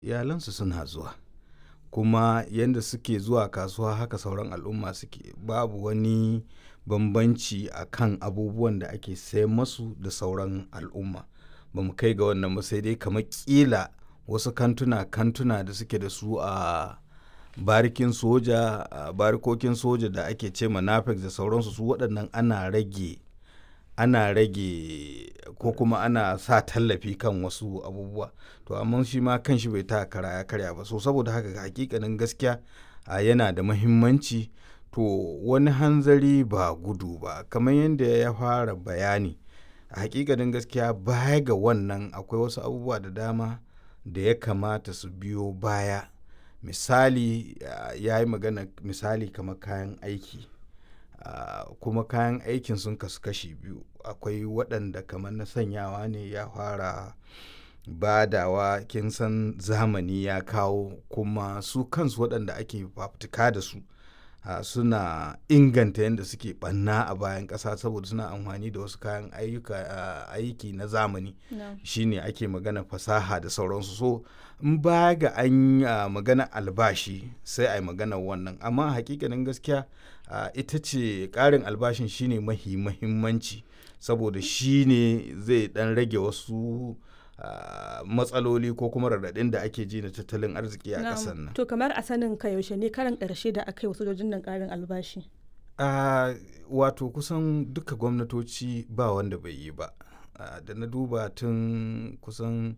iyalansu suna zuwa kuma yanda suke zuwa kasuwa haka sauran al'umma suke babu wani bambanci a kan abubuwan da ake sayan masu da sauran al'umma ba mu kai ga wannan ba sai dai kamar ƙila wasu kantuna kantuna da suke da su a barikin soja a barikokin soja da ake ce ma nafex da sauransu su waɗannan ana rage ana rage ko kuma ana sa tallafi kan wasu abubuwa to amma shi ma kan shi bai ta kara ya karya ba so saboda haka hakikanin gaskiya a yana da mahimmanci to wani hanzari ba gudu ba kamar yadda ya fara bayani a hakikanin gaskiya baya ga wannan akwai wasu abubuwa da dama da ya kamata su biyo baya misali ya yi magana misali kamar kayan aiki Uh, kuma kayan aikin sun kasu kashi biyu akwai waɗanda kamar na sanyawa ne ya fara badawa kin san zamani ya kawo kuma su kansu waɗanda ake fafutuka da su uh, suna inganta yadda suke ɓanna a bayan ƙasa saboda suna amfani da wasu kayan ayyuka uh, aiki na zamani no. shine ake magana fasaha da sauransu so in ba ga an uh, magana albashi sai a yi magana wannan amma hakikanin gaskiya uh, ita ce ƙarin albashin shine mahi mahimmanci saboda shine zai dan rage wasu uh, matsaloli ko kuma raɗaɗin da ake ji na tattalin arziki a ƙasar nan to kamar a sanin ka yaushe ne karan ƙarshe da aka yi wasu sojojin nan ƙarin albashi uh, wato kusan duka gwamnatoci ba wanda bai yi ba da na duba tun kusan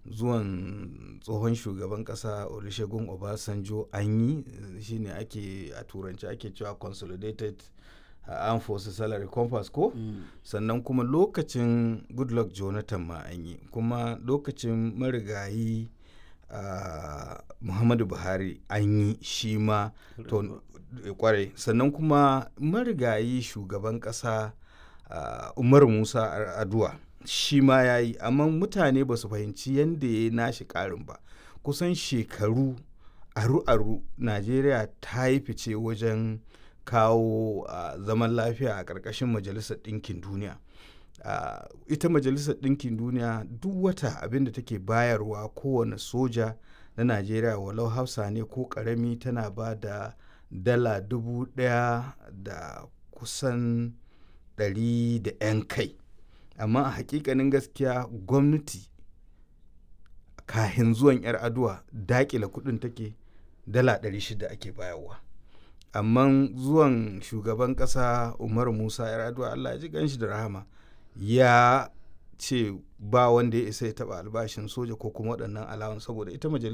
zuwan tsohon shugaban kasa olusegun obasanjo an yi shine ake a turanci ake cewa consolidated uh, armed forces salary compass ko mm. sannan kuma lokacin goodluck jonathan ma an yi kuma lokacin marigayi uh, muhammadu buhari an yi shi ma to kware sannan kuma marigayi shugaban kasa uh, umar musa aduwa shi ma ya yi amma mutane ba su fahimci yadda ya nashi karin ba kusan shekaru aru-aru najeriya ta yi fice wajen kawo uh, zaman lafiya a ƙarƙashin majalisar ɗinkin duniya uh, ita majalisar ɗinkin duniya duk wata abin da take bayarwa kowane soja na najeriya walau hausa ne ko ƙarami tana ba da dala dubu ɗaya da kusan ɗari da 'yan kai amma a hakikanin gaskiya gwamnati kahin zuwan 'yar aduwa dakila kudin take dala 600 ake bayarwa amma zuwan shugaban kasa umar musa 'yar aduwa allah ya ji ganshi da rahama ya ce ba wanda ya isa ya taba albashin soja ko kuma waɗannan alawan saboda ita majalisa